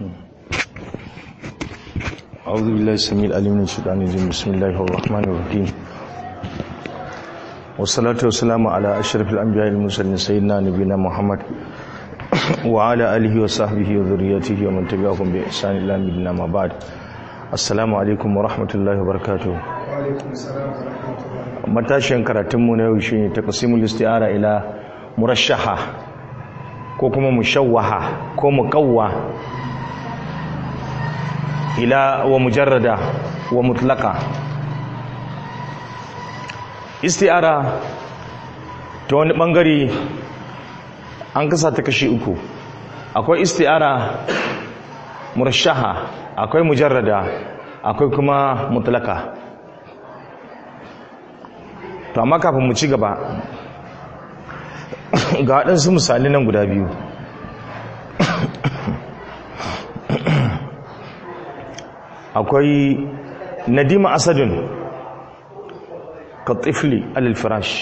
أعوذ بالله السميع العليم من الشيطان الرجيم بسم الله الرحمن الرحيم والصلاة والسلام على أشرف الأنبياء المرسلين سيدنا نبينا محمد وعلى آله وصحبه وذريته ومن تبعهم بإحسان إلى مدينة ما بعد السلام عليكم ورحمة الله وبركاته matashin karatunmu na yau shi ne taqsimul isti'ara ila murashaha ko kuma mushawwaha ko muqawwa ila wa mujarrada wa mutlaqa isti'ara ta wani bangare an kasa ta kashi uku akwai isti'ara murashaha akwai mujarrada akwai kuma mutlaka to amma kafin mu ci gaba ga waɗansu misali nan guda biyu akwai nadima asadun ka tifli alilfirash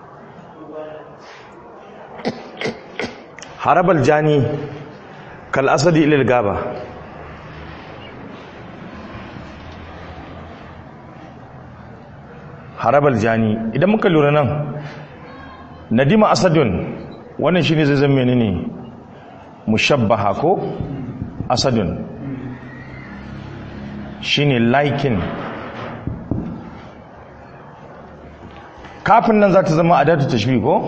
harabal jani kal asadi ilil gaba harabal jani idan muka lura nan nadima asadun wannan shine zai zama menene mushabbaha ko asadun shine laikin kafin nan za ta zama adatu tashbih ko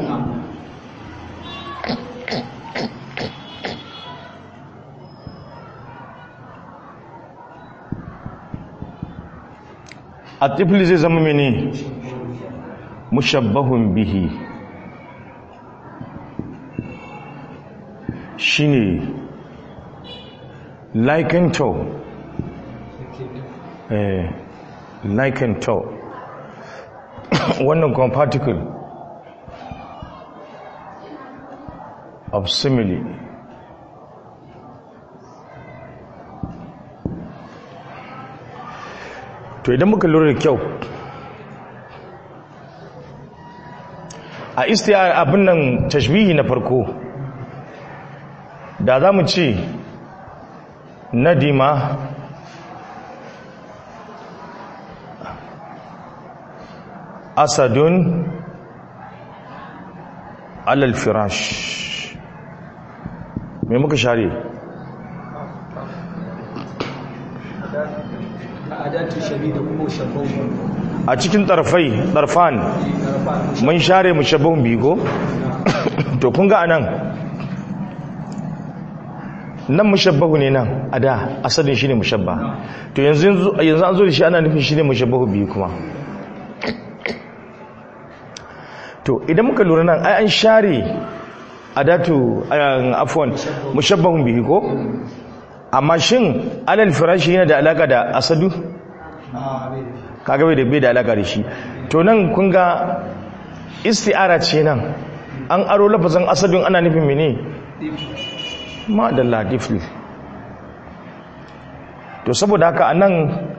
atifli zai zama mene mushabbahun bihi shine liken to eh liken to wannan kuma particle of simile to idan muka lura da kyau a istiyar abin nan tashbihi na farko da za mu ce nadima asadun alal firash me muka share a cikin tarfai tarfan mun share mushabbahun bigo to kun ga anan nan mushabbahu ne nan a da asalin shine mushabba to yanzu yanzu an zo da shi ana nufin shine mushabbahu biyu kuma to idan muka lura nan ai an share adatu afwan mushabbahun bihi ko amma shin alal firashi yana da alaka da asadu kaga bai da bai da alaka da shi to nan kun ga isti'ara ce nan an aro lafazin asadun ana nufin mene ma da latifli to saboda haka anan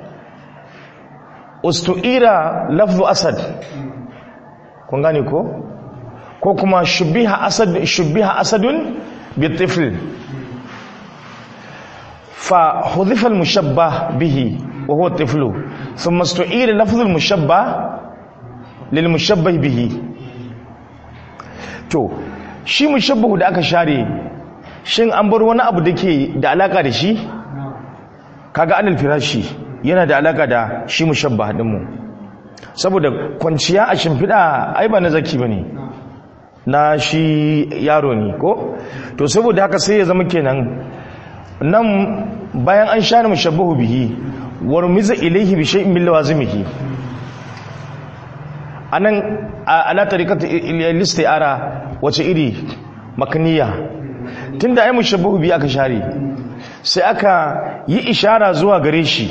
ustu'ira lafzu asad kun gane ko ko kuma shubbiha asad shubbiha asadun bitifl fa hudhifa al-mushabbah bihi wa huwa tiflu thumma istu'ira lafzu al-mushabbah lil mushabbah bihi to shi mushabbahu da aka share shin an bar wani abu dake da alaka da shi kaga alal firashi yana da alaka da shi mushabbah din mu saboda kwanciya a shimfiɗa ai ba na zaki ba ne na shi yaro ne ko to saboda haka sai ya zama kenan nan bayan an sha mushabbahu bihi war miza ilaihi bi shay'in min lawazimihi anan ala tariqat al-isti'ara wace iri makniya tunda ai mushabbahu bihi aka share sai aka yi ishara zuwa gare shi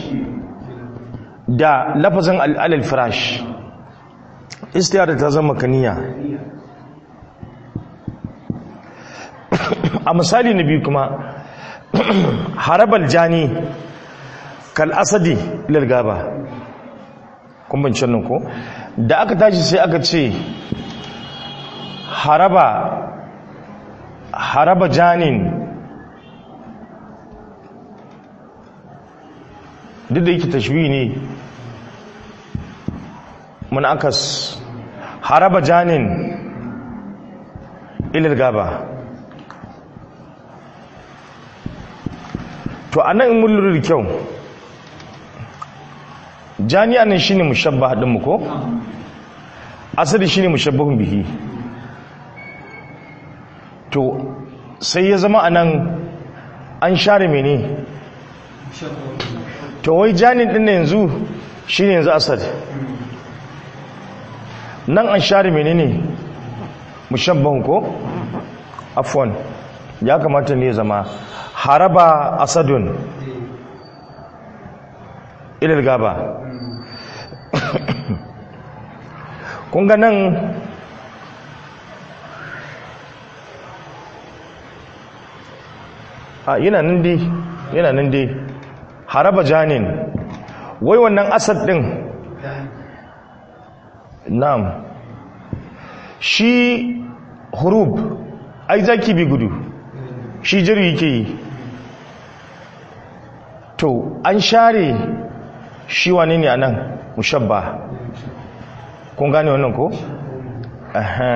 da lafazin al'alal firash istiyar ta zama kaniya a misali na biyu kuma harabal jani kal asadi lalgaba kumbancin nan ko da aka tashi sai aka ce haraba haraba janin duk da yake tashbihi ne mun akas haraba janin ilal gaba to anan in mun lura da kyau jani anan shine mushabbah din mu ko asali shine mushabbahun bihi to sai ya zama anan an share mene to wai janin din yanzu shine yanzu asad nan an share menene mushabbahun ko afwan ya kamata ne zama haraba asadun ilal gaba kun ga nan a yana nan dai yana nan dai haraba janin wai wannan asad din na'am shi hurub ai zaki bi gudu shi jiri yake yi to an share shi wane ne a nan mushabba kun gane wannan ko? aha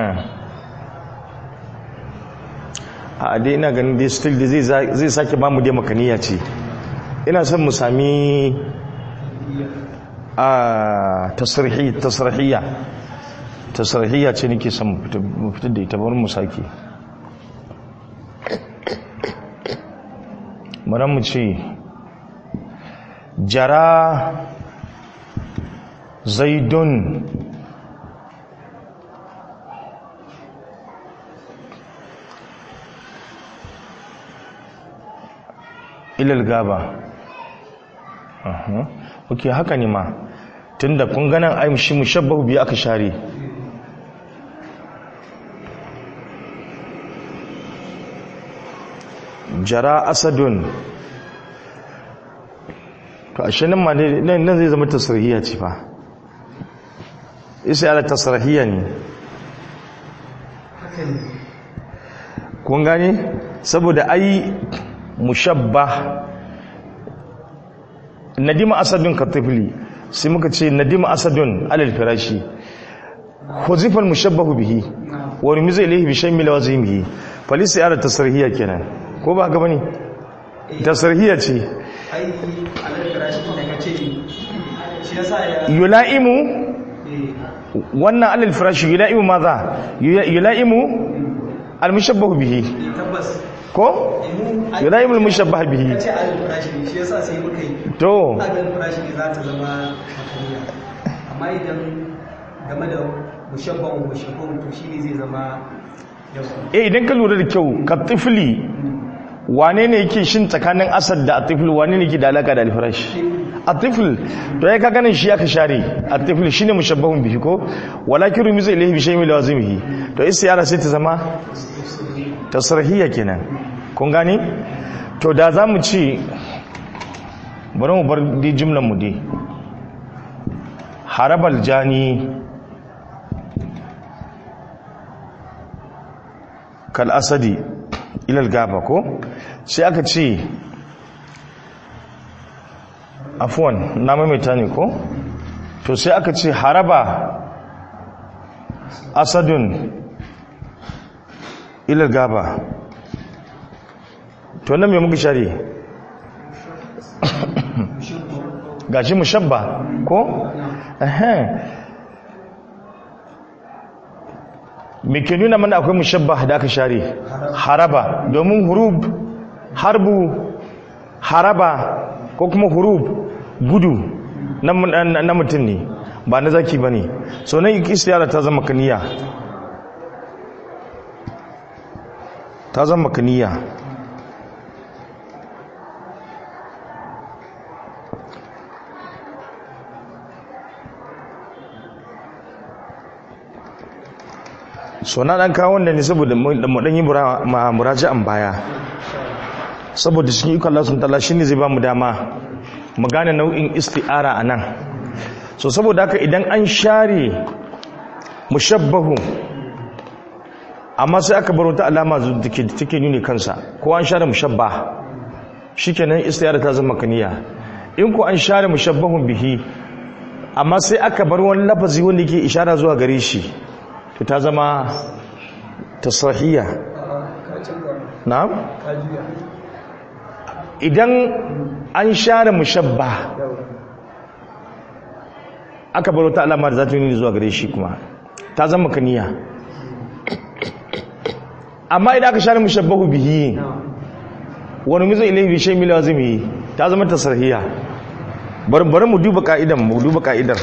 a dai ina ganin dai still da zai sake ba mu dai makaniya ce ina son mu sami a tasirhiyya tasirhiyya ce nake son mu fitar da ita bari mu sake bari mu ce jara zaidun ilal gaba ok haka ne ma tunda kun ganin aimshi mushabbahu biya aka share jara asadun to ashe nan ma nan zai zama tasirhiya ce fa isa ala tasirhiya ne kun gane saboda ai mushabba nadima asadun katifli sai muka ce nadima asadun alal firashi huzifal mushabbahu bihi wa rumiza ilayhi bi shay'in min lawazimihi falisi ala tasrihiya kenan ko ba ga bane tasrihiya ce ai alal firashi da kace shi yasa ya yula'imu wannan alal firashi yula'imu maza yula'imu al mushabbahu bihi tabbas ko yula'imu al mushabbahu bihi kace alal firashi ne shi yasa sai muka yi to alal firashi ne za ta zama makariya amma idan game da mushabbahu mushabbahu to shine zai zama yawa eh idan ka lura da kyau ka tifli wane ne yake shin tsakanin asad da atifl wane ne yake da alaka da alfirash atifl to ya ka ganin shi aka share atifl shine mushabbahun bihi ko walakin rumiza ilayhi bi shay'in lawazimihi to isyara sai ta zama tasrihiyya kenan kun gane to da zamu ci bari mu bar di jumlan mu dai harabal jani kal asadi ilal gaba ko sai aka ce afuwan na maimaita ne ko to sai aka ce haraba asadun ilal gaba to nan mai muka share gashi mushabba ko? me ke nuna mana akwai mushabba da aka share haraba domin hurub harbu haraba ko kuma hurub gudu na mutum ne ba na zaki ba ne so nan istiyara ta zama kaniya ta zama kaniya so na dan kawo wanda ne saboda mu dan yi muraja'an baya saboda cikin ikon Allah sun tala shine zai ba mu dama mu gane nau'in isti'ara anan so saboda haka idan an share mushabbahu amma sai aka bar wata alama da take nuni kansa ko an share mushabba shikenan isti'ara ta zama kaniya in ku an share mushabbahun bihi amma sai aka bar wani lafazi wanda yake ishara zuwa gare shi to ta zama tasrahiyya na'am idan an share mushabba aka bar wata alama da za ta yi zuwa gare shi kuma ta zama kaniya amma idan aka share mushabbahu bihi wani mizo ilai bi shay mila zumi ta zama tasrihiyya bari bari mu duba ka'idan mu duba ka'idar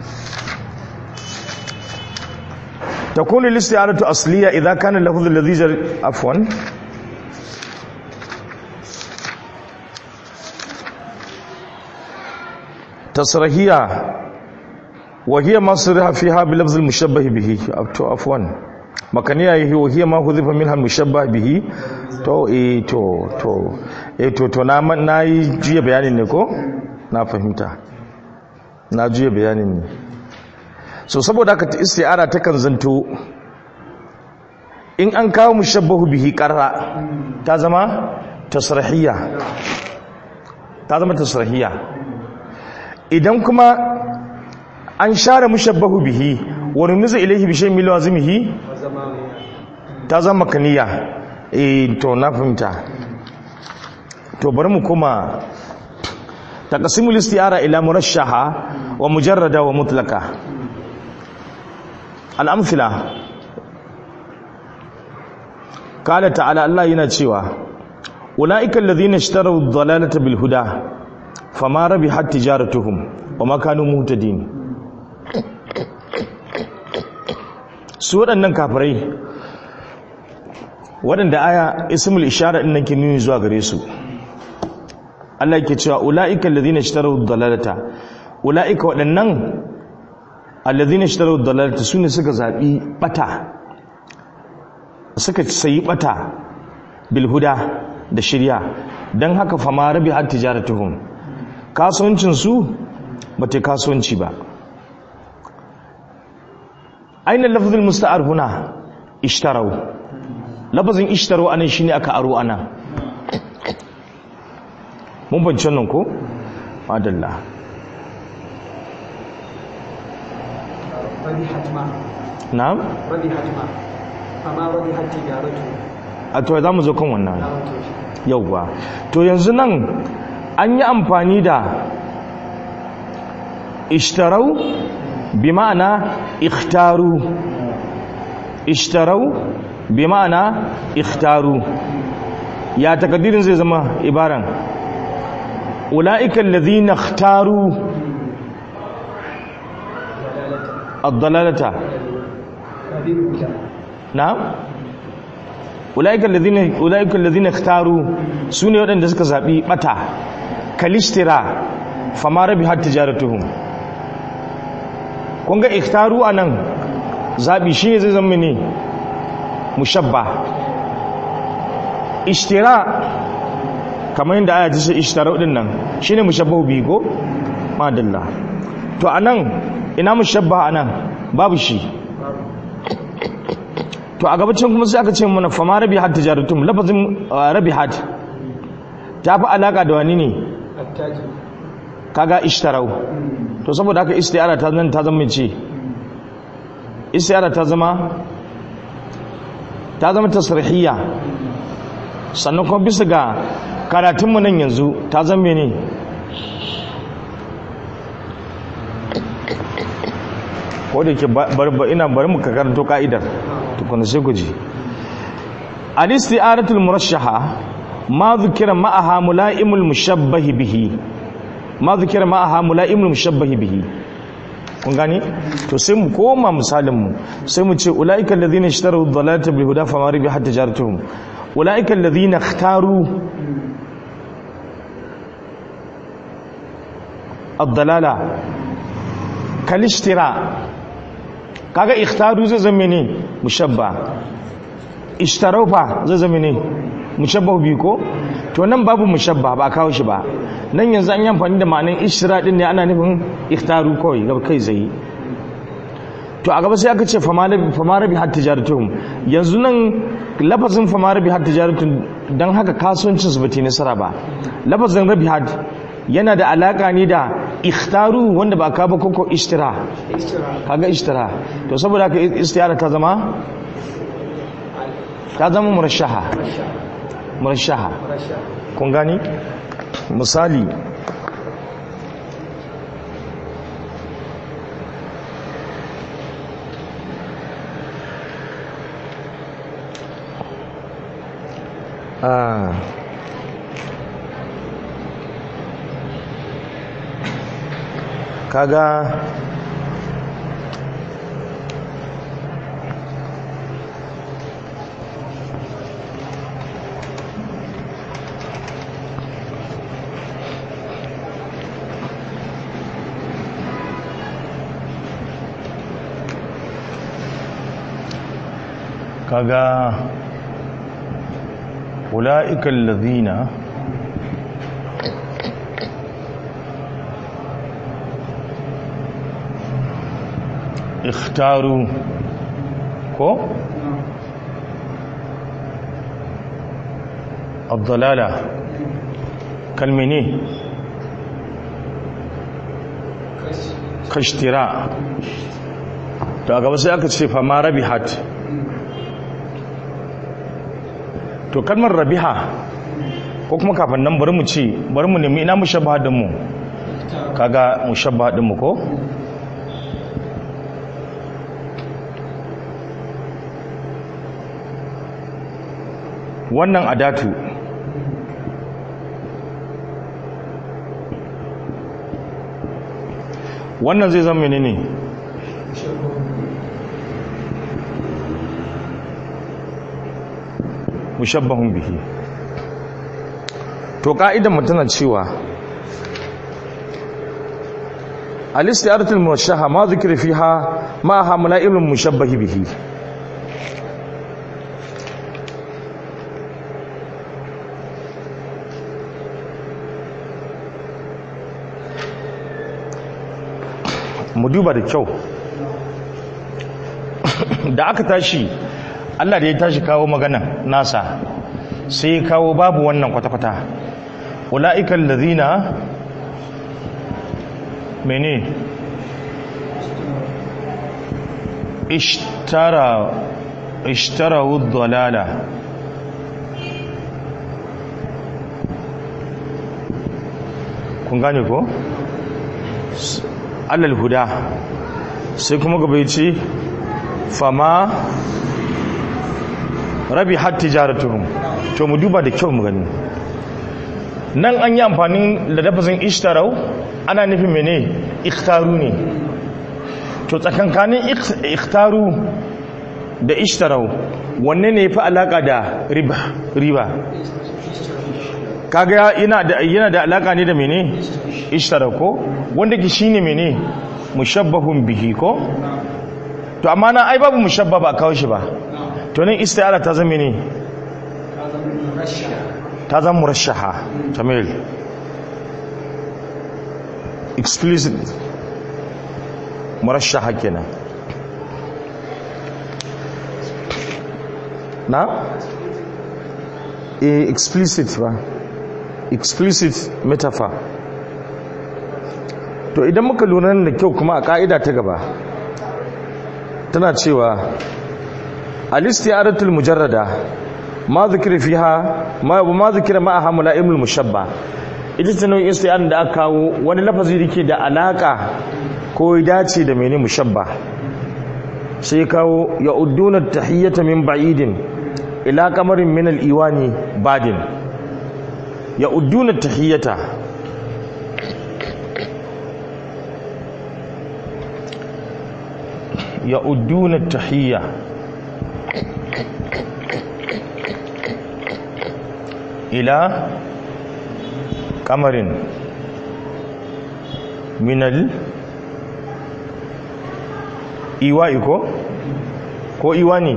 takunu listi'aratu asliya idza kana lafdhu alladhi jar afwan tasrihiyya wa hiya ma sirha fiha bi lafdh al-mushabbah bihi to afwan makaniya yi wa hiya ma hudhifa minha al-mushabbah bihi to eh to to eh to to na na yi juya bayanin ne ko na fahimta na juya bayanin ne so saboda haka ta isti'ara ta kan zanto in an kawo mushabbahu bihi qarra ta zama tasrihiyya ta zama tasrihiyya idan kuma an share mushabbahu bihi wa numizu ilayhi bi shay'in min lazimihi ta zama kaniya eh to na fahimta to bari mu kuma taqsimul isti'ara ila murashaha wa mujarrada wa mutlaqa al-amthila qala ta'ala Allah yana cewa ulaika alladhina ishtaraw ad-dalalata bil huda fama rabihat tijaratuhum wa ma kanu muhtadin su waɗannan kafirai waɗanda aya ismul ishara ɗin nan ke nuni zuwa gare su Allah yake cewa ula'ika alladhina ishtaraw ad-dalalata ula'ika waɗannan alladhina ishtaraw ad-dalalata sune suka zabi bata suka sayi bata bil huda da shirya dan haka fama rabi har tijaratuhum kasuwancin su bata kasuwanci ba aina lafzul musta'ar huna ishtaraw lafazin ishtaro anan shine aka aro ana mun bance nan ko madalla rabihat ma na'am rabihat ma amma rabihat tijaratu a to za mu zo kan wannan na wato shi yauwa to yanzu nan an yi amfani da ishtarau bi ma'ana ikhtaru ishtarau bi ma'ana ikhtaru ya takaddirin zai zama ibaran ula'ika alladhina ikhtaru ad-dalalata rabihat na'am ulaika alladhina ulaika alladhina ikhtaru sune wadanda suka zabi bata kalishtira fama rabihat tijaratuhum kun ga ikhtaru anan zabi shine zai zama ne mushabba ishtira kamar yadda aya ta ce ishtara din nan shine mushabbahu bi ko madalla to anan ina mushabba anan babu shi to a gabacin kuma sai aka ce mana fama rabihat tijaratum lafazin uh, rabihat ta fi alaka da wani ne attaji kaga ishtarau to saboda haka istiyara ta zama ta zama ce istiyara ta zama ta zama tasrihiyya sannan kuma bisa ga karatunmu nan yanzu ta zama ne ko da ke ina bari mu ka karanto ka'idar tukuna sai ku ji al-isti'aratul murashaha ma dhukira ma'aha mula'imul mushabbahi bihi ma dhukira ma'aha mula'imul mushabbahi bihi kun gani to sai mu koma misalin mu sai mu ce ulaika alladhina ishtaraw ad-dalalata bil huda fama ribihat tijaratuhum ulaika alladhina ikhtaru ad-dalala kal ishtira kaga ikhtaru zai zama ne mushabba ishtarau fa zai zama ne mushabba bi ko to nan babu mushabba ba kawo shi ba nan yanzu an yi amfani da ma'anin ishtira din ne ana nufin ikhtaru kawai gaba kai zai to a gaba sai aka ce fama rabi har tijaratun yanzu nan lafazin fama rabi har tijaratun don haka kasuwancin su bata nasara ba lafazin rabi har yana da alaka ne da ikhtaru wanda ba ka ba koko ishtira kaga ishtira to saboda haka istiyara ta zama ta zama murashaha murashaha kun gani misali ah kaga kaga ula'ika allazina ikhtaru ko الضلالة كالمني كاشتراء to a gaba sai aka ce fa ma rabihat to kalmar rabiha ko kuma kafin nan bari mu ce bari mu nemi ina mushabbaha din mu kaga mushabbaha din mu ko wannan adatu wannan zai zama menene mushabbahun bihi to ka'idan mu tana cewa al-istiyaratul muwashshaha ma dhikra fiha ma hamla ilmun mushabbahi bihi mu duba da kyau da aka tashi Allah da ya tashi kawo magana nasa sai ya kawo babu wannan kwata-kwata ula'ikan lazina mene ishtara ishtara dalala kun gane ko? alal huda sai kuma gaba ce fama rabi har tijaratuhum to mu duba da kyau mu gani nan an yi amfani da lafazin ishtarau ana nufin mene ikhtaru ne to tsakankanin ikhtaru da ishtarau wanne ne fi alaka da riba riba kaga yana da yana da alaka ne da mene ishtara ko wanda ki shine mene mushabbahun bihi ko to amma na ai babu mushabba ba kawo shi ba to nan istiyara ta zama ne ta zama murashaha tamil explicit murashaha kenan na eh explicit ba explicit metaphor to idan muka lura da kyau kuma a ka'ida ta gaba tana cewa al-istiyaratul mujarrada ma zikira fiha ma ma zikira ma hamla ilmul mushabba ita ce nau'in istiyaran da aka kawo wani lafazi da ke da alaka ko ya dace da mene mushabba sai kawo ya udduna tahiyyata min ba'idin ila kamarin min al-iwani badin ya udduna tahiyyata يؤدون التحية إلى قمر من الإيواء كو كو إيواني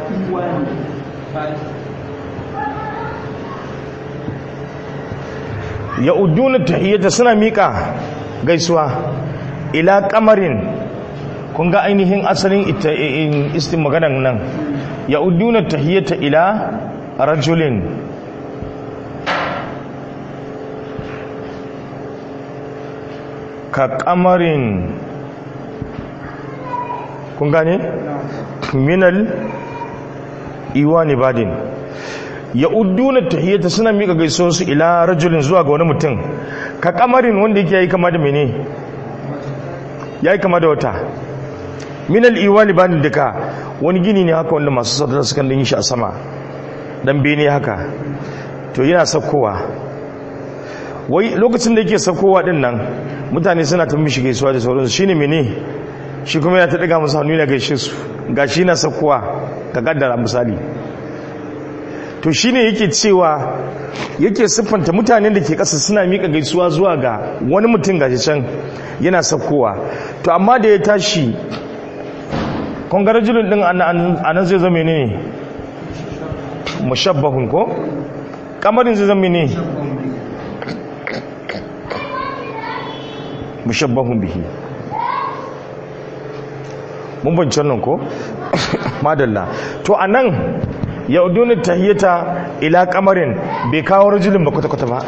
يؤدون التحية سنة ميكا gaisuwa ila kamarin kun ga ainihin asalin istin maganan nan ya uduna tahiyyata ila rajulin ka kamarin kun gane minal iwani badin ya udduna tahiyyata suna mika gaisuwar su ila rajulin zuwa ga wani mutum ka kamarin wanda yake yayi kama da mene yayi kama da wata minal iwani badin duka wani gini ne haka wanda masu sadar suka yi shi a sama dan bene haka to yana saukowa wai lokacin da yake saukowa din nan mutane suna ta mishi gaisuwa da sauransu shine mene shi kuma yana ta daga musu hannu yana gaishe su gashi na saukowa ka kaddara misali to shine yake cewa yake siffanta mutanen da ke ƙasa suna miƙa gaisuwa zuwa ga wani mutum gashi can yana saukowa to amma da ya tashi kongarajulun din a nan zai zama ne mushabbahun ko kamarin zai zama ne mushabbahun bihi mun bancin nan ko madalla to a nan yauduni tahiyyata ila kamarin bai kawo rajulun ba kwata-kwata ba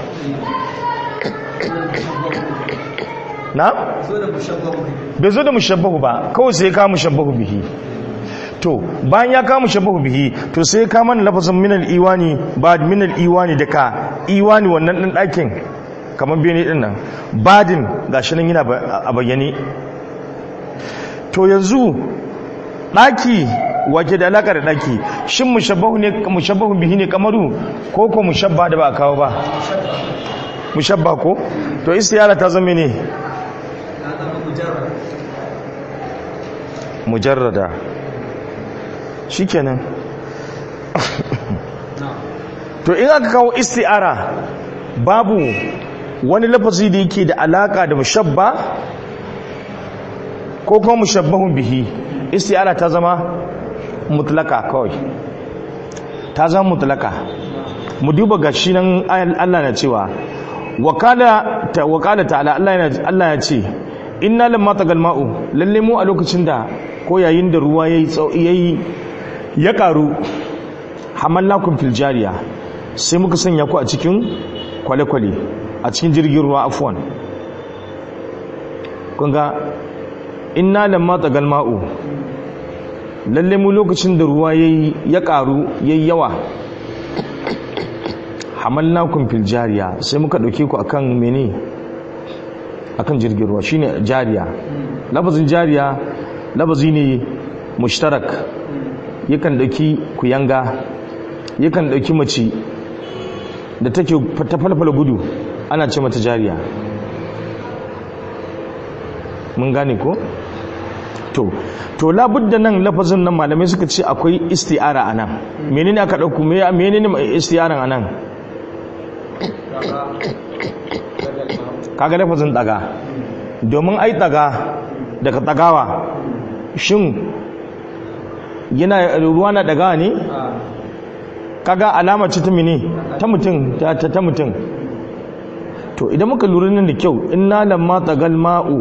na? bai zo da mushabbahu ba kawai sai ya kawo mushabbahu bihi to bayan ya kawo mushabbahu bihi to sai ya kawo mana lafazin minal iwani ba minal iwani da ka iwani wannan ɗin ɗakin kamar bene ɗin nan badin gashi nan yana a bayyane to yanzu ɗaki wake da alaƙa da ɗaki shin mushabbahu ne mushabbahu bihi ne kamaru ko ko mushabba da ba a kawo ba mushabba ko to istiyara ta zama ne mujarrada shikenan to in aka kawo isti'ara babu wani lafazi da yake da alaka da mushabba ko kuma mushabbahun bihi isti'ara ta zama mutlaka kawai ta zama mutlaka mu duba gashi nan Allah na cewa wakala ta wakala ta'ala Allah ya ce inna lamma tagal ma'u lalle mu a lokacin da ko yayin da ruwa yayi yayi ya karu hamallakum fil jariya sai muka sanya ku a cikin kwale-kwale a cikin jirgin ruwa afwan kun ga inna lamma tagal ma'u lalle mu lokacin da ruwa yayi ya karu yayi yawa hamalnakum fil jariya sai muka dauke ku akan mene akan jirgin ruwa shine jariya lafazin jariya lafazi ne mushtarak yakan dauki kuyanga yakan dauki mace da take ta falfala gudu ana ce mata jariya mun gane ko to to labudda nan lafazin nan malamai suka ce akwai isti'ara anan menene aka dauko menene isti'aran anan kaga lafazin daga domin ai daga daga dagawa shin yana ruwa na daga ne kaga alama ce ta mene ta mutum ta ta mutum to idan muka lura nan da kyau inna lamma tagal ma'u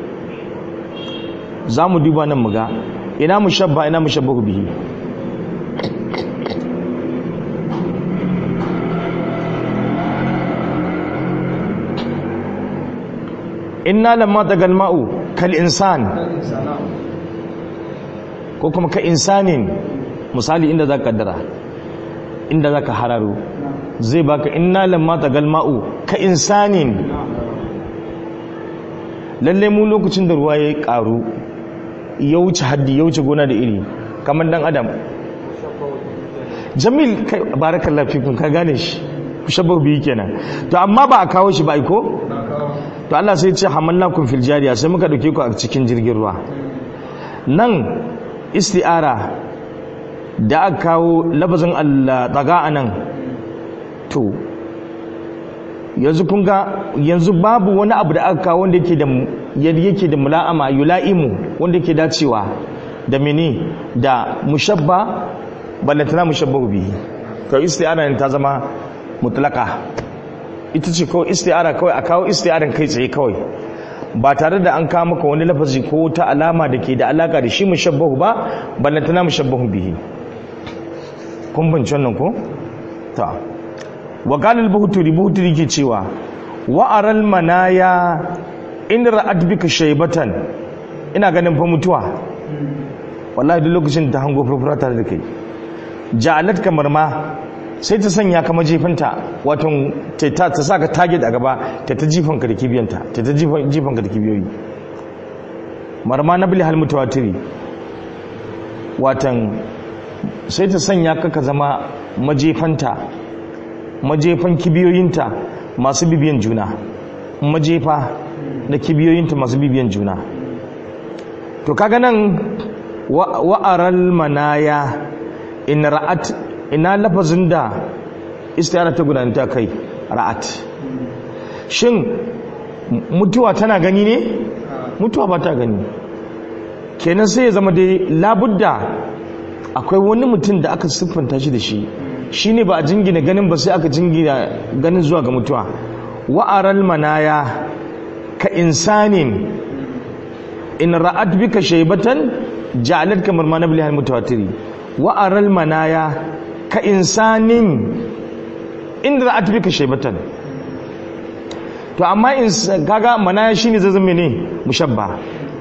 zamu duba nan muga ina mushabba ina mushabbahu bihi inna lamma tagal ma'u kal insan ko kuma ka insanin misali inda za ka kaddara inda za ka hararo zai baka inna lamma tagal ma'u ka insanin lalle mu lokacin da ruwa ya karu ya wuce haddi ya wuce gona da iri kamar dan adam jamil kai barakallahu fikum ka gane shi shabbar biyu kenan to amma ba a kawo shi ba ko to Allah sai ce hamallakum fil jariya sai muka dauke ku a cikin jirgin ruwa nan isti'ara da aka kawo lafazin Allah daga anan to yanzu kun ga yanzu babu wani abu da aka kawo wanda yake da yake da mula'ama yula'imu wanda yake dacewa da mene da mushabba ballantana mushabbahu bihi to isti'ara ne ta zama mutlaka ita ce kawai isti'ara kawai a kawo isti'aran kai tsaye kawai ba tare da an kawo maka wani lafazi ko ta alama da ke da alaka da shi mushabbahu ba ballantana mushabbahu bihi kun bince wannan ko ta wa qala al-buhturi buhturi ke cewa wa aral manaya in ra'at bika shaybatan ina ganin fa mutuwa wallahi duk lokacin da ta hango furfura tare da kai ja'alat kamar ma sai ta sanya ka majefinta wato ta ta ta saka target a gaba ta ta jifan ka da kibiyanta ta ta jifan jifan ka da kibiyoyi marma na bil hal mutawatiri watan sai ta sanya ka ka zama majefanta majefan kibiyoyinta masu bibiyan juna majefa da kibiyoyinta masu bibiyan juna to kaga nan wa'aral manaya in ra'at ina lafazin da istiyara ta gudanta kai ra'at shin mutuwa tana gani ne mutuwa ba ta gani kenan sai ya zama dai labudda akwai wani mutum da aka siffanta shi da shi shine ba a jingina ganin ba sai aka jingina ganin zuwa ga mutuwa wa'aral manaya ka insanin in ra'at bika shaybatan ja'alat kamar ma nabli mutawatiri wa'aral manaya ka insanin in ra'at bika shaybatan to amma in kaga manaya shine zai zama ne mushabba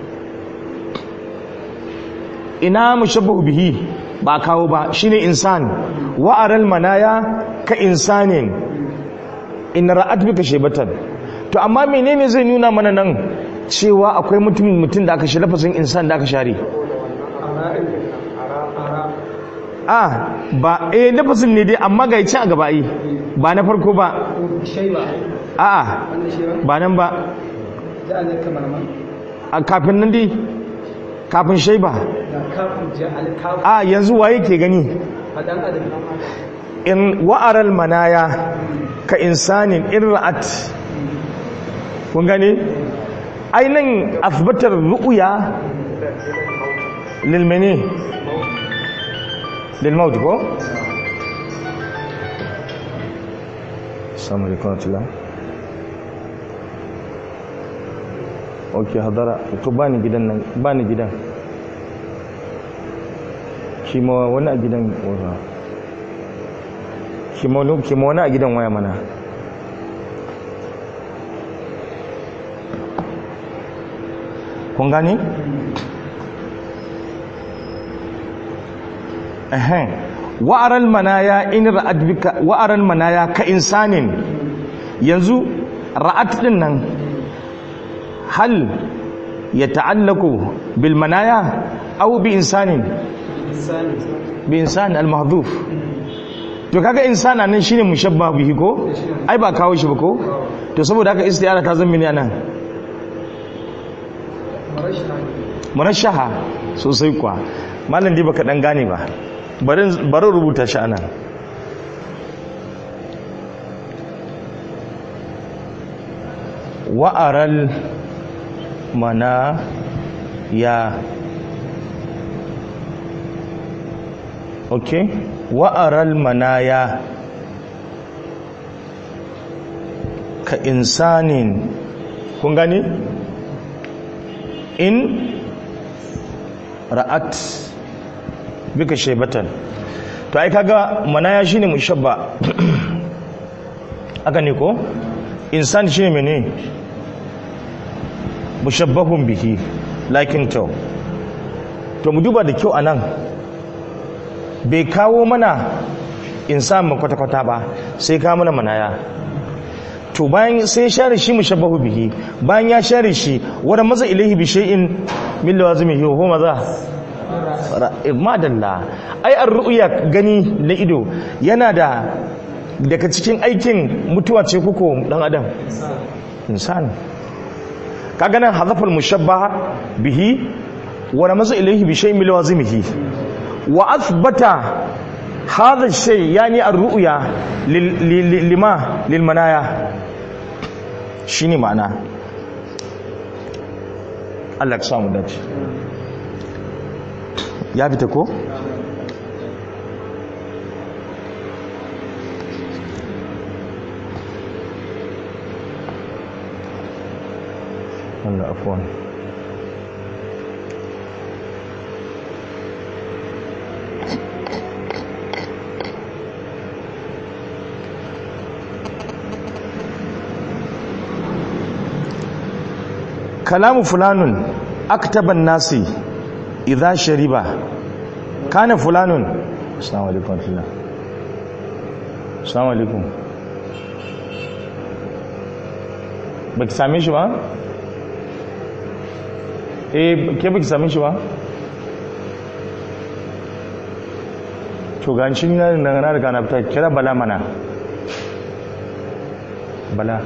ina mushabbahu bihi ba kawo ba shine insan wa'aral manaya ka insanin in ra'at bika shaybatan to amma menene zai nuna mana nan cewa akwai mutum mutum da aka shi lafazin insan da aka share a ba eh lafazin ne dai amma ga ci a gaba yi ba na farko ba a ba nan ba a kafin nan dai kafin shaiba a yanzu waye ke gani in wa'aral manaya ka insanin in ra'at kun gane ainihin asbatar ru'uya lilmene lilmaut ko? samun rikonatula ok hadara to ba ni gidan nan ba ni gidan kima wani a gidan wata kima wani a gidan waya mana kun gani? ehem wa'aral manaya in ra'at bika wa'aral manaya ka insanin yanzu ra'at din nan hal ya ta'allaku bil manaya aw bi insanin bi insan al mahdhuf to kaga insana nan shine mushabba bihi ko ai ba kawo shi ba ko to saboda haka istiyara ta zama ne nan murashaha sosai kuwa malam dai baka dan gane ba bari rubuta shi anan wa'aral mana ya ok wa'aral manaya ka insanin kun gani in ra'at bika shaibatan to ai kaga manaya shine mushabba aka ne ko insan shine mene mushabbahun bihi lakin to to mu duba da kyau anan bai kawo mana insan mu kwata-kwata ba sai kawo mana manaya to bayan sai share shi mushabbahu bihi bayan ya share shi wanda maza ilahi bi shay'in min lawazimihi huwa maza madalla ai ar-ru'ya gani na ido yana da daga cikin aikin mutuwa ce kuko dan adam insan kaga nan hazafal mushabbaha bihi wa maza ilahi bi shay'in min lawazimihi wa athbata hadha shay yani ar-ru'ya lima lil manaya shine ma'ana Allah ka samu dace ya fita ko Allah afwan kalamu fulanun aktaban nasi idza shariba kana fulanun assalamu alaikum warahmatullah assalamu alaikum baki same shi ba eh ke baki same shi ba to gancin na na riga na fita kira bala mana bala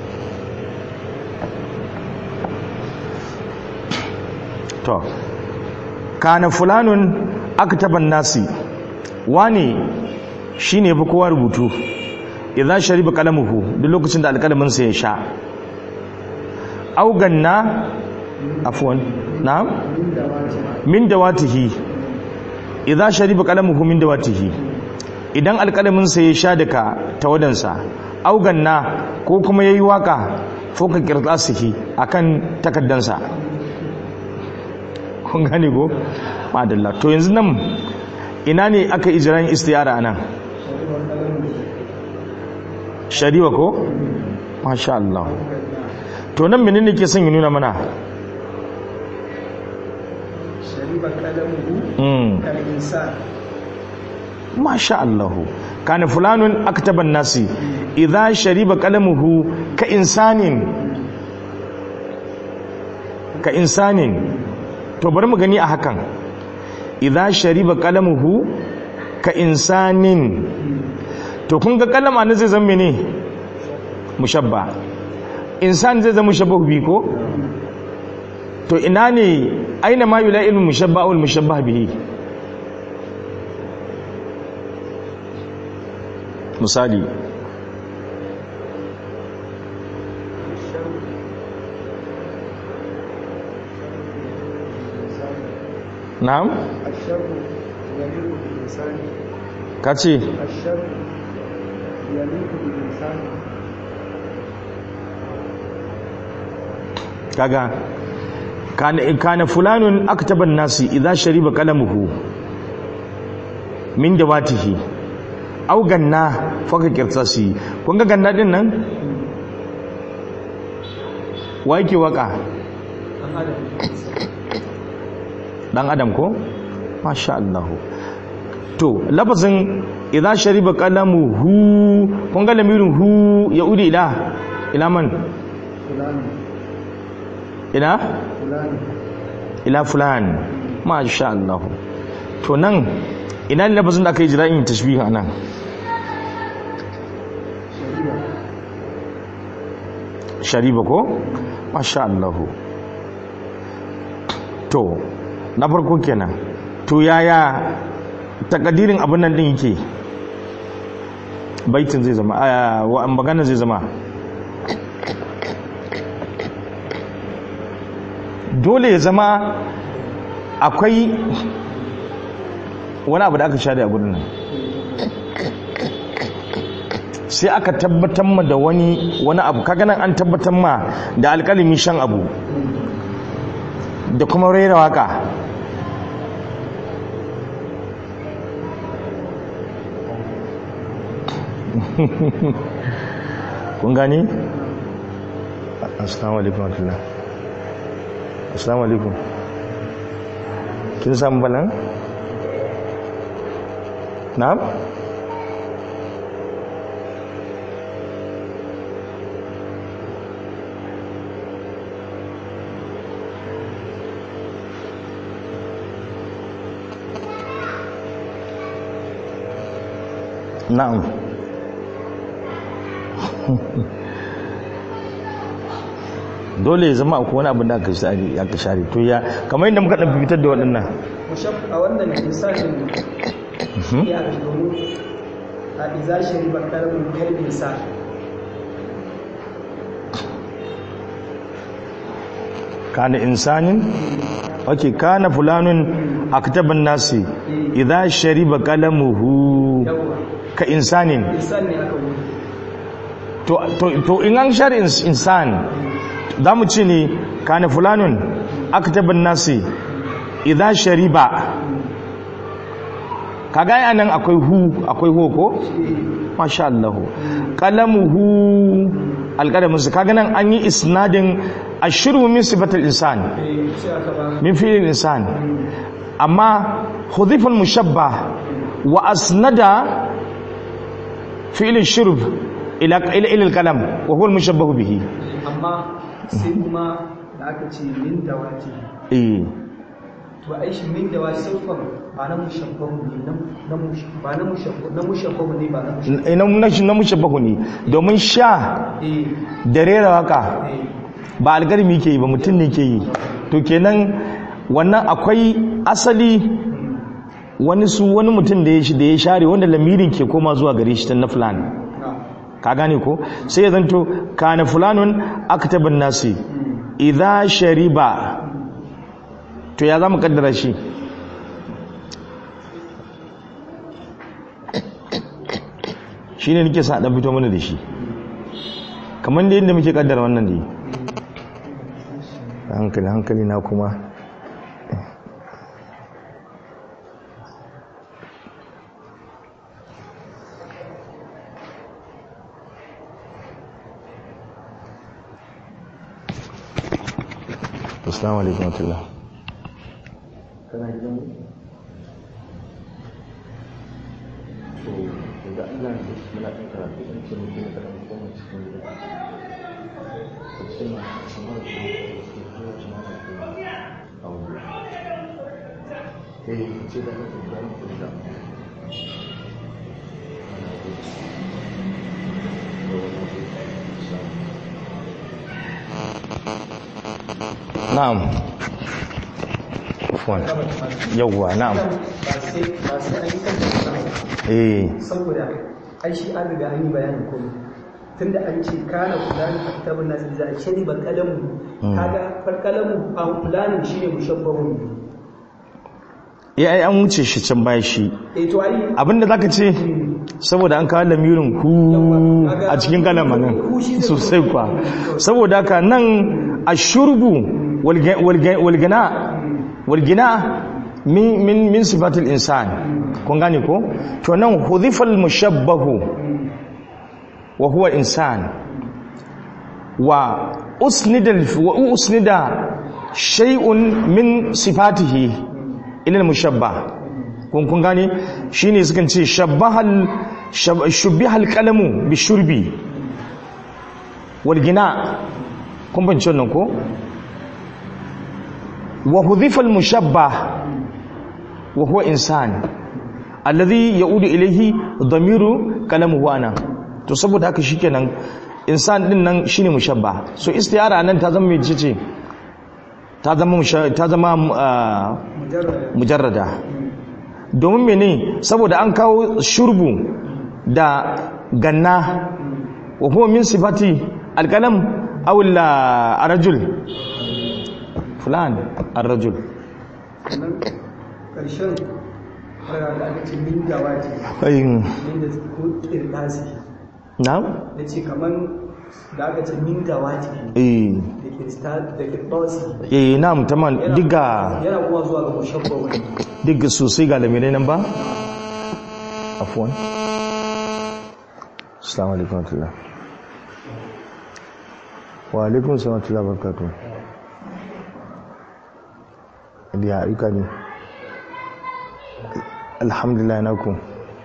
to kana fulanun aktaban nasi wani shine fi kowa rubutu idan shariba kalamuhu duk lokacin da alkalamin sa ya sha auganna afwan na'am min dawatihi idan shariba kalamuhu min dawatihi idan alkalamin sa ya sha daga tawadansa auganna ko kuma yayi waka foka kirtasihi akan takaddansa kun gane ko madalla to yanzu nan ina ne aka ijran istiyara anan shari'a ko masha Allah to nan menene ke son ya nuna mana shariba kalamuhu mm kal insan masha Allah kana fulanun aktaban nasi idza shariba qalamuhu ka insanin ka insanin to bari mu gani a hakan idza shariba qalamuhu ka insanin to kun ga kalama ne zai zama mene mushabba insan zai zama mushabbahu bi ko to ina ne aina ma yula'il mushabba wal mushabbah bihi misali na'am الشر يليق بالإنسان kace الشر يليق بالإنسان kaga kana kana fulanun aktaban nasi idza shariba qalamuhu min dawatihi aw ganna faka kirtasi kun ga ganna din nan wa yake waka dan adam ko masha Allah to lafazin idza shariba qalamuhu kun ga lamirin hu ya udi ila ila man فلان ila فلان ila fulan masha Allah to nan ina ne lafazin da aka yi jira'in tashbih a nan شريبة shariba ko masha Allah to na farko kenan to yaya takadirin abin nan din yake baitin zai zama a wa magana zai zama dole ya zama akwai wani abu da aka share a gudun nan sai aka tabbatar ma da wani wani abu kaga nan an tabbatar ma da alƙalimi shan abu da kuma rera waka kun gani? assalamu alaikum warahmatullah assalamu alaikum kin samu balan? na'am? na'am dole ya zama akwai wani abin da aka share aka share to ya kamar yadda muka dan fitar da waɗannan مشب a wannan insanin ya aka domin a iza shariba kalamun kal insan kana insanin okay kana fulanun aktaban nasi idza shariba qalamuhu yawa ka insanin insan ne aka wuri to to to in an share ins- insan zamu ce ne kana fulanun aktaban nasi idza shariba kaga ai anan akwai hu akwai ho ko masha Allah qalamuhu alƙalamin su kaga nan an yi isnadin ashru min sifatil insan eh sai aka ba min fi'il insan amma hudhifa al-mushabbah wa asnada fi'il shurb ila ila ila al-kalam wa huwa al-mushabbah bihi amma sai kuma da aka ce min da wace eh to ai shi min da wace siffar ba na mushabbahu ne na na mush- ba na mushabbahu na mushabbahu ne ba na mushabbahu ina na na mushabbahu ne domin sha eh da rera waka eh ba algarmi ke yi ba mutum ne ke yi to kenan wannan akwai asali wani su wani mutum da ya shi da ya share wanda lamirin ke koma zuwa gare shi ta na fulani na ka gane ko sai ya zanto kana fulanun aktabin nasi idza shariba to ya zamu kaddara shi shine nake sa dan fito mana da shi kamar da yadda muke kaddara wannan dai hankali hankali na kuma assalamu alaikum warahmatullah kana gidan to da Allah ne muna kan karatu in ce mutum da kan kuma cikin gida ko ce ma kamar da ke ko ce ma da ke a wuri eh ce da ka da ku da na'am afwan yawwa na'am ba sai ba sai an yi kan eh saboda ai shi an riga an yi bayanin komai tunda an ce kana fulani a kitabun nasu da a shari ba kalamu kaga far kalamu a fulani shi ne mushabbahun eh ai an wuce shi can baya shi eh to ai abinda zaka ce saboda an kawo lamirin ku a cikin kalamanin sosai kwa saboda haka nan ashurbu walgina walgina min min min sifatil insan kun gane ko to nan hudhifal mushabbahu wa huwa insan wa usnida wa usnida shay'un min sifatihi ila al-mushabbah kun kun gane shine sukan ce shabbahal shab- shubbihal qalamu bi shurbi wal gina kun ban wannan ko wa hudhifa al mushabbah wa huwa insan alladhi yaudu ilayhi dhamiru kalamuhu ana to saboda haka shikenan insan din nan shine mushabbah so istiyara nan ta zama mai ce ta zama musha- ta zama ah, mujarrad mujarrada domin mene saboda an kawo shurbu da ganna wa huwa min sifati alkalam aw arrajul fulan arrajul nan karshen fara da aka ce min da wace ayin min da ko kirdasi na da ce kaman da aka ce min da wace eh da kirsta da kirdasi eh na'am tamam diga yana kuma zuwa ga mushabbahun diga sosai ga lamirai nan ba afwan assalamu alaikum wa rahmatullah wa alaikum assalam wa rahmatullah wa barakatuh ya aika ne alhamdulillah na ku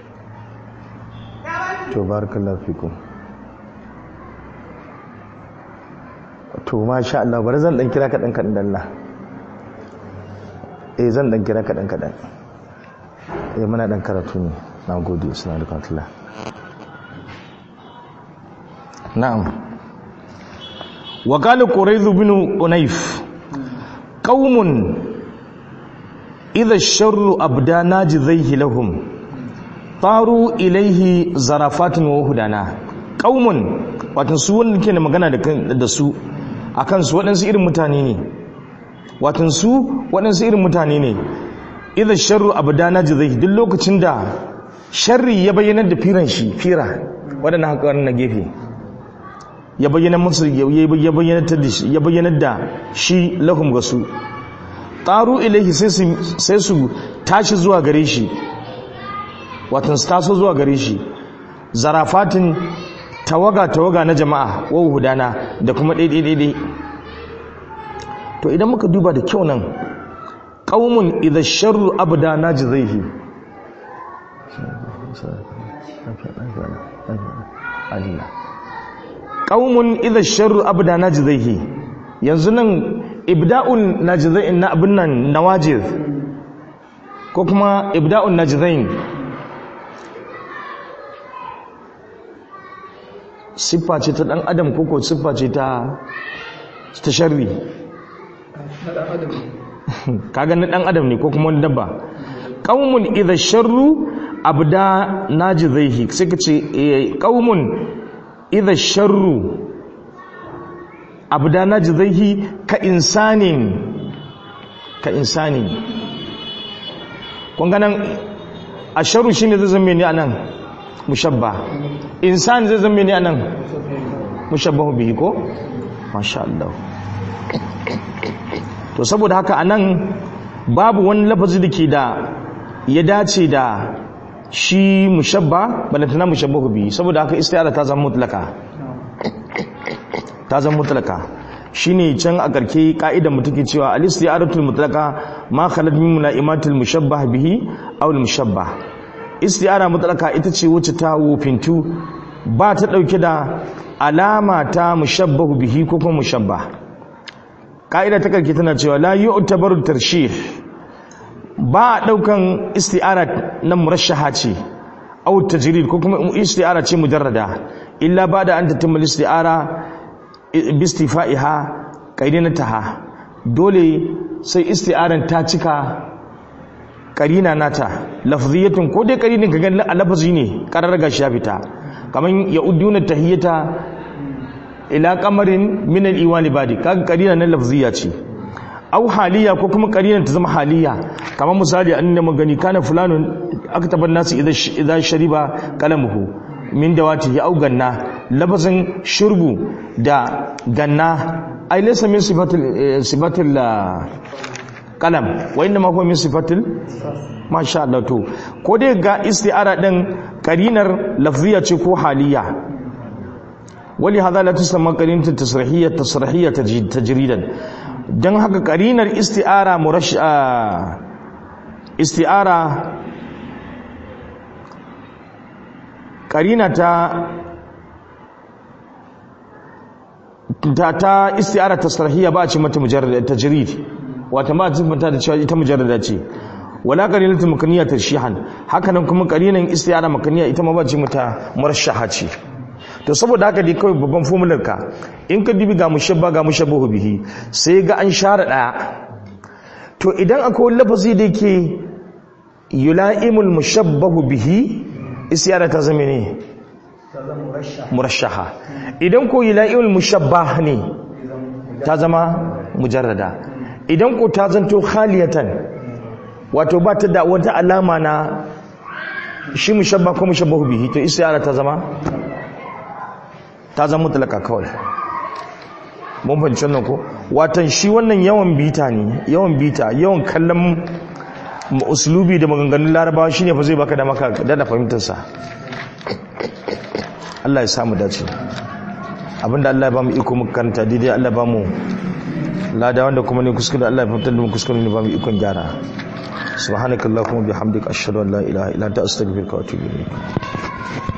to barakallahu fikum to masha Allah bari zan dan kira kaɗan kaɗan dalla eh zan dan kira kaɗan kaɗan eh muna dan karatu ne na gode suna da kwantula na'am wa qala qurayz bin unayf qaumun idha ash-sharru abda najizaihi lahum taru ilaihi zarafatin wa hudana qaumun wato su wanda ke da magana da kan- da su akan su waɗansu irin mutane ne watan su waɗansu irin mutane ne idan sharru abdana jizai duk lokacin da sharri ya bayyana da firan shi fira waɗannan haƙarin na gefe ya bayyana musu ya ya bayyana da shi ya bayyana da shi lahum ga su taru ilaihi sai su sai su tashi zuwa gare shi watan su taso zuwa gare shi zarafatin tawaga tawaga na jama'a wa hudana da kuma daidai daidai to idan muka duba da kyau nan qaumun idha sharru abda najzaihi qaumun idha sharru abda najzaihi yanzu nan ibda'un najzain na abin nan nawajiz ko kuma ibda'un najzain siffa ce ta dan adam ko ko siffa ce ta ta sharri na ɗan adam kaga na dan adam ne ko kuma wani dabba qaumun idha sharru abda najzaihi sai ka ce eh, qaumun idha sharru abda najzaihi ka insanin ka insanin kun ganan asharu shine zai zama ne anan mushabba insan zai zama ne anan mushabbahu bihi ko masha Allah to saboda haka anan babu wani lafazi da ke da ya dace da shi mushabba balantana mushabbahu bihi saboda haka istiara ta zama mutlaka ta zama mutlaka shine can a karke ka'idar mu take cewa al-istiyaratul mutlaka ma khalat min mulaimatil mushabbah bihi aw al-mushabbah istiyara mutlaka ita ce wacce ta wofintu ba ta dauke da alama ta mushabbahu bihi ko kuma mushabbah ka'ida ta karke tana cewa la yu'tabaru tarshih ba a daukan istiyara na murashaha ce aw tajrid ko kuma istiyara ce mujarrada illa ba da an tatimmal istiyara bistifa'iha qarinataha dole sai isti'aran ta cika qarina nata lafziyatun ko dai qarinin ka ga lafazi ne karar ga shi ya fita kaman ya uduna tahiyata ila qamarin min al-iwani badi kaga qarina na lafziya ce au haliya ko kuma qarinan ta zama haliya kaman misali an ne magani kana fulanun aktaban nasu idza shariba qalamuhu min dawati ya ganna lafazin shurbu da ganna ai laysa min sifatil sifatil qalam wa inna ma huwa min sifatil masha Allah to ko dai ga isti'ara din qarinar lafziya ce ko haliya wali hadha la tusamma qarinatu tasrihiyya tasrihiyya tajridan dan haka qarinar isti'ara murash isti'ara karina ta ta ta isti'ara tasrihiyya ba a ce mata mujarrad tajrid wata ma ta mata da cewa ita mujarrada ce wala qarinatu makaniya tarshihan haka nan kuma qarinan isti'ara makaniya ita ma ba ce mata murashaha ce to saboda haka dai kawai babban formular ka in ka dibi ga mushabba ga mushabbahu bihi sai ga an share daya to idan akwai lafazi da yake yula'imul mushabbahu bihi isyara ta zama ne ta zama murasha murashaha idan ko yula'imul mushabbah ne ta zama mujarrada idan ko ta zanto khaliyatan wato ba ta da wata alama na shi mushabba ko mushabbahu bihi to isyara ta zama ta zama mutlaka kawai mun fahimci wannan ko watan shi wannan yawan bita ne yawan bita yawan kallon uslubi da maganganun larabawa shine fa zai baka da maka da fahimtar sa Allah ya samu dace abinda Allah ya bamu iko muka karanta daidai Allah ya bamu lada wanda kuma ne kuskure Allah ya fitar da mu kuskure ne bamu ikon gyara subhanakallahumma bihamdika ashhadu an la ilaha illa anta astaghfiruka wa atubu ilayk